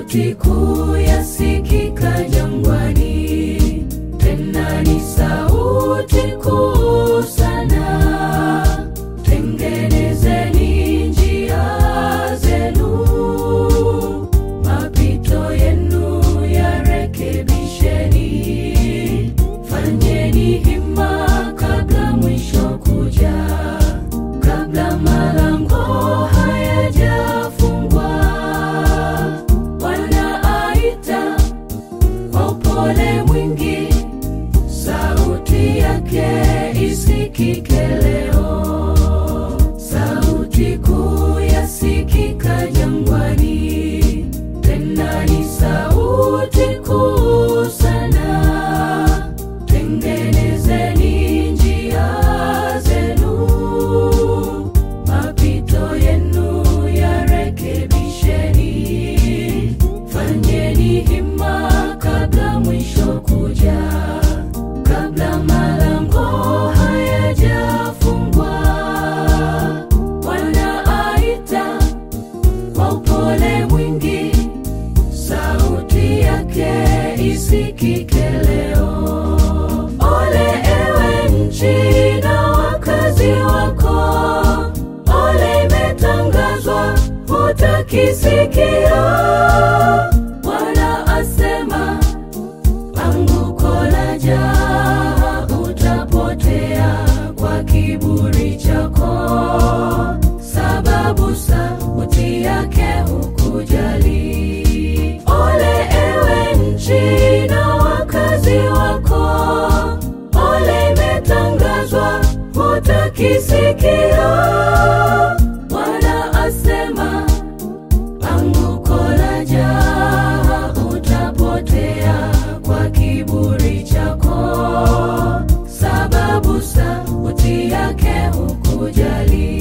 Sauti kuu yasikika jangwani, tena ni sauti kuu sana. Tengenezeni njia zenu, mapito yenu yarekebisheni. Fanyeni hima kabla mwisho kuja, kabla malango hayajafungwa. Bwana aita kwa upole mwingi, sauti yake isikike leo. Sauti kuu yasikika jangwani, tena ni sauti kuu sana. Tengenezeni njia zenu, mapito yenu yarekebisheni. Fanyeni hima kabla mwisho kuja, kabla malango hayajafungwa. Bwana aita kwa upole mwingi, sauti yake isikike leo. Ole ewe nchi na wakazi wako, ole imetangazwa, hutakisikia. Bwana asema, anguko laja, utapotea kwa kiburi chako, sababu sauti yake hukujali. Ole ewe nchi na wakazi wako, ole imetangazwa, hutakisikia. Bwana asema, anguko laja, utapotea kwa kiburi chako, sababu sauti yake hukujali.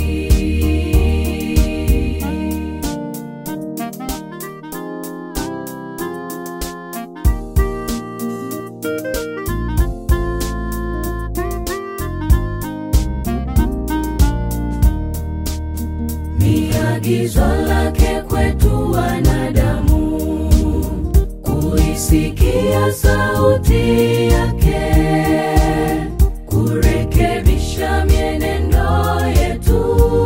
Ni agizo lake kwetu wanadamu kuisikia sauti yake, kurekebisha mienendo yetu,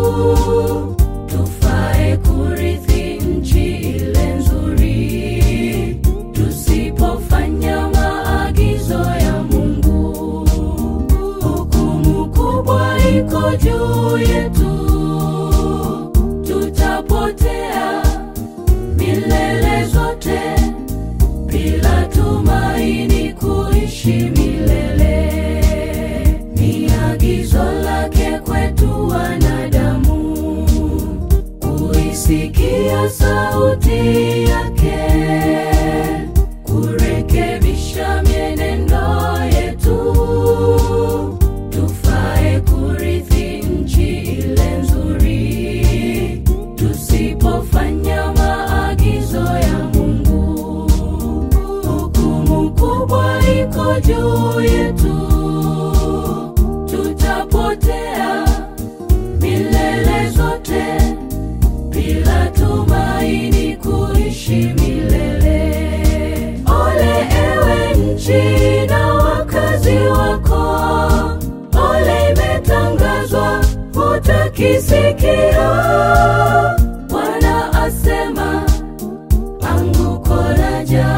tufae kurithi nchi ile nzuri, tusipofanya maagizo ya Mungu. Hukumu kubwa iko juu yetu, tutapotea milele zote bila tumaini kuishi milele. Ni agizo lake kwetu wanadamu kuisikia sauti yake, kurekebisha mienendo yetu, tufae kurithi nchi ile nzuri, tusipofanya maagizo ya Mungu. Hukumu kubwa iko juu yetu, tutapotea milele zote bila tumaini kuishi milele. Ole ewe nchi na wakazi wako, ole imetangazwa, hutakisikia. Bwana asema, anguko laja,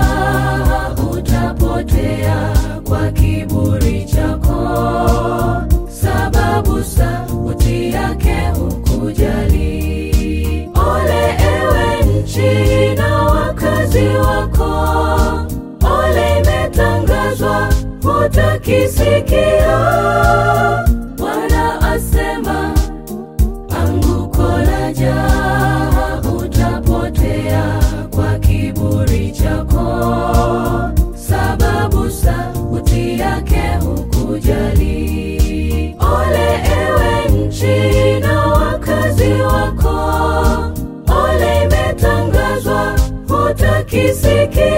utapotea kwa kiburi chako, sababu sauti yake hukujali. Ole ewe nchi na wakazi wako, ole imetangazwa, hutakisikia. Bwana asema, anguko laja, utapotea kwa kiburi chako, sababu sauti yake hukujali. Ole ewe nchi na wakazi wako, ole imetangazwa, hutakisikia.